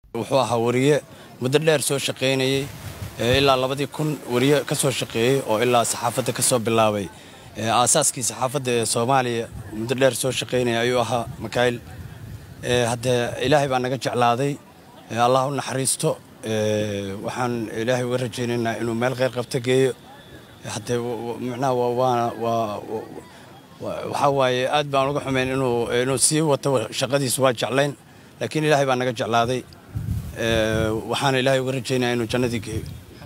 wuxuu ahaa wariye muddo dheer soo shaqaynayey ilaa labadii kun wariye ka soo shaqeeyey oo ilaa saxaafadda ka soo bilaabay aasaaskii saxaafadda ee soomaaliya muddo dheer soo shaqaynaya ayuu ahaa makaayil haddee ilaahay baa naga jeclaaday allah u naxariisto waxaan ilaahay uga rajaynaynaa inuu meel kheyr qabta geeyo haddee micnaha waana waa waxaa waaye aad baan uga xumayn inuu inuu sii wato shaqadiisa waa jeclayn laakiin ilaahay baa naga jeclaaday waxaana ilaahay uga rajaynaya inuu jannadii geeyo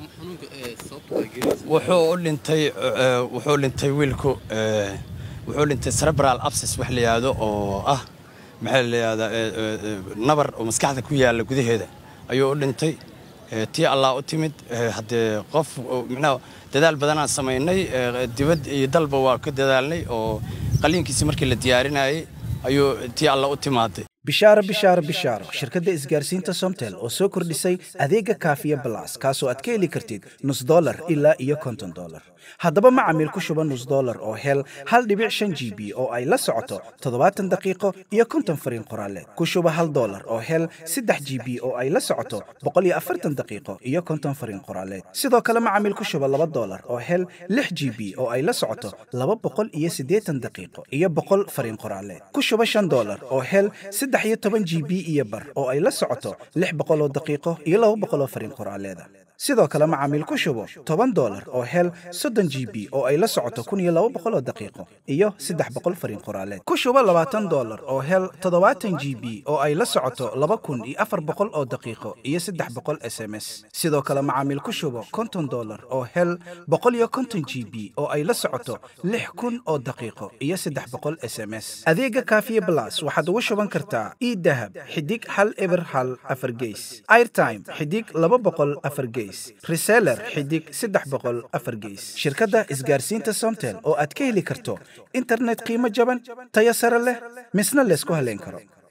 wuxuu u dhintay wuxuu dhintay wiilku wuxuu dhintay cerebral abscess wax la yidhaahdo oo ah maxaa la yidhahdaa nabar oo maskaxda ku yaalla gudaheeda ayuu u dhintay tii allah u timid haddee qof micnaha dadaal badanaan samaynay dibad iyo dalba waa ka dadaalnay oo qaliinkiisi markii la diyaarinayay ayuu tii allah u timaaday bishaaro bishaaro bishaaro shirkadda isgaarsiinta somtel oo soo kordhisay adeega kaafiya balas kaasoo aad ka heli kartid nus dolar ilaa iyo konton dolar haddaba macamiil ku shuba nus dolar oo hel hal dhibic shan g b oo ay la socoto toddobaatan daqiiqo iyo konton fariin qoraaleed ku shuba hal dolar oo hel saddex g b oo ay la socoto boqol iyo afartan daqiiqo iyo konton fariin qoraaleed sidoo kale macamiil ku shuba laba dolar oo hel lix g b oo ay la socoto laba boqol iyo siddeetan daqiiqo iyo boqol fariin qoraaleed ku shuba shan dolar oo hel saddex iyo toban g b iyo bar oo ay la socoto lix boqoloo daqiiqo iyo laba boqoloo fariin qoraaleeda sidoo kale macaamiil ku shubo toban dolar oo hel soddon g b oo ay la socoto kun iyo laba boqoloo daqiiqo iyo saddex boqol fariin qoraaleed ku shubo labaatan dolar oo hel toddobaatan g b oo ay la socoto laba kun iyo afar boqol oo daqiiqo iyo saddex boqol s m s sidoo kale macaamiil ku shubo konton dolar oo hel boqol iyo konton g b oo ay la socoto lix kun oo daqiiqo iyo saddex boqol s m s adeega kaafiye blas waxaad ugu shuban kartaa idahab xidig hal eber hal afar geys airtime xidig laba boqol afar geys reseller xidig saddex boqol afar geys shirkadda isgaarsiinta somtel oo aad ka heli karto internet qiimo jaban tayo sare leh misna laysku haleyn karo